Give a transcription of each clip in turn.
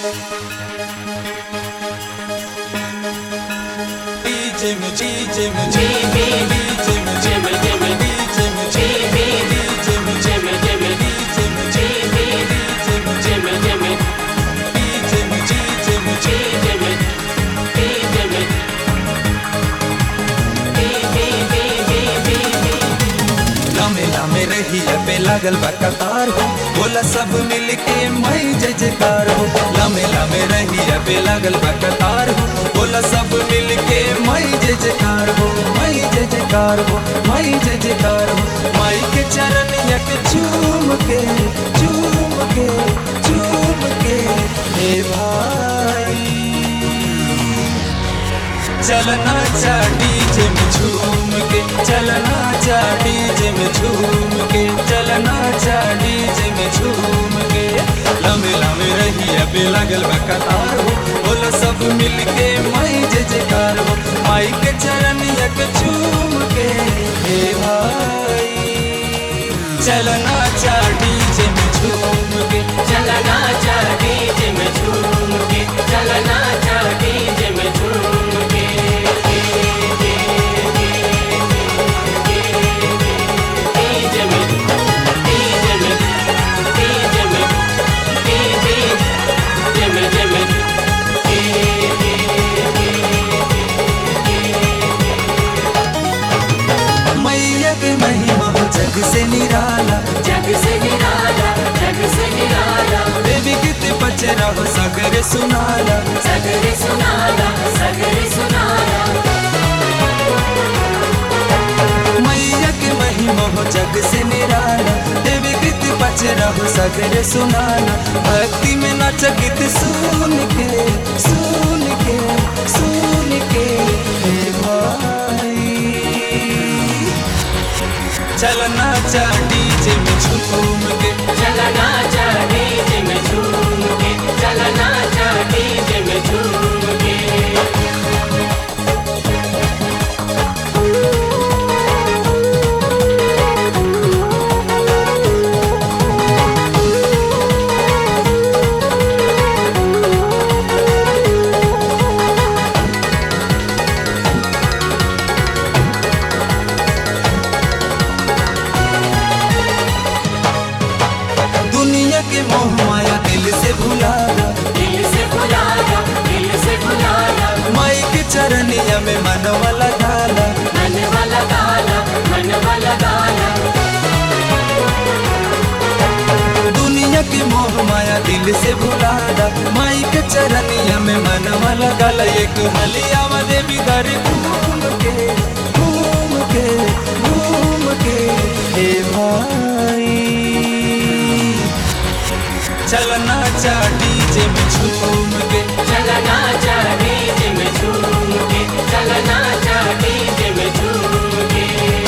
Jim, Jim, Jim, Jim, Jim, Jim, लामे लामे रही है पे लागल बा कतार हो बोला सब मिल के मई जय जयकार हो लामे लामे रही है पे लागल बा कतार हो बोला सब मिल के मई जय जयकार हो मई जय जयकार हो मई जय जयकार हो माई के चरण यक चूम के चूम के चूम के हे भाई चलना चा डीजे में झूम के चलना चा डीजे में झूम के चलना चा डीजे में झूम के लम्बे लम्बे रही अबे लगल बा कतार हो बोलो सब मिल के माई जय जयकार हो माई के चरण यक झूम के हे भाई चलना चा डीजे में झूम के चलना चा डीजे में झूम के चलना चा डीजे में झूम के डीजे में डीजे में डीजे में डीजे में डीजे में मैया के महिमा हो जग से निराला जग से निराला जग से निराला देवी गीत बचरा हो सागर सुनाला सगरे सुनाला सगरे सुनाला मैया के महिमा हो जग से निराला देवी गीत बचरा हो सागर सुनाला भक्ति में नाच गीत सुन के सुन के सुन के हे भाई चलना चा डीजे में झूम के चलना चा डीजे में झूम के चलना चा डीजे में झूम के दुनिया के मोह माया दिल से भुलाना दिल से भुलाया दिल से भुलाया माई के चरनिया में मनवा लगाना मन वाला गाना मन वाला गाना दुनिया के मोह माया दिल से भुलाना माई के चरनिया में मनवा लगाला एक हलिया में देवी घर घूम के घूम के घूम के हे भाई चलना चा डीजे में झूम के चलना चा डीजे में झूम के चलना चा डीजे में झूम के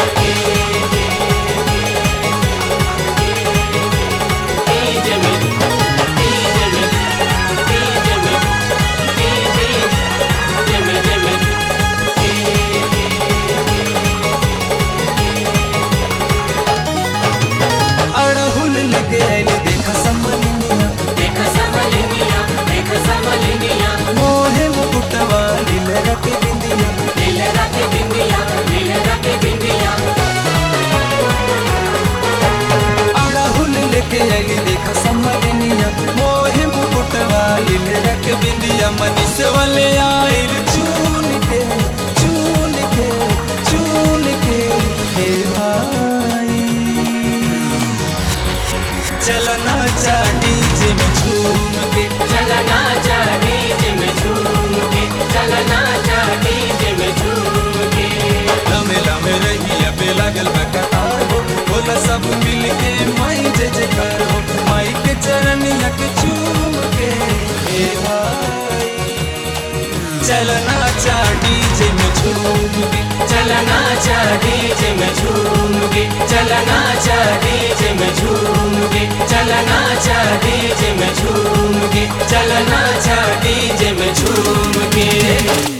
डीजे में डीजे में डीजे में डीजे में डीजे में अड़हुल लगे आइले देखा समलिनिया देख समलिनिया देख समलिनिया मोहे मुकुटवा लील रख बिंदिया दिल रख बिंदिया दिल रख बिंदिया अड़हुल लेके आइली देखा समलिनिया मोहे मुकुटवा लील रख बिंदिया मनीष वाले आइल चून के चून के चून के हे भाई चलना चा डीजे में झूम के चलना चा डीजे में झूम के चलना चा डीजे में झूम के लमे लमे रही अबे लागल बा कतार हो बोला सब मिल के माई जय जयकार हो माई के चरण यक चूम के हे भाई चलना चा डीजे में झूम के चलना चा डीजे में झूम के चलना चा डीजे में झूम के चलना चा डीजे में झूम के चलना चा डीजे में झूम के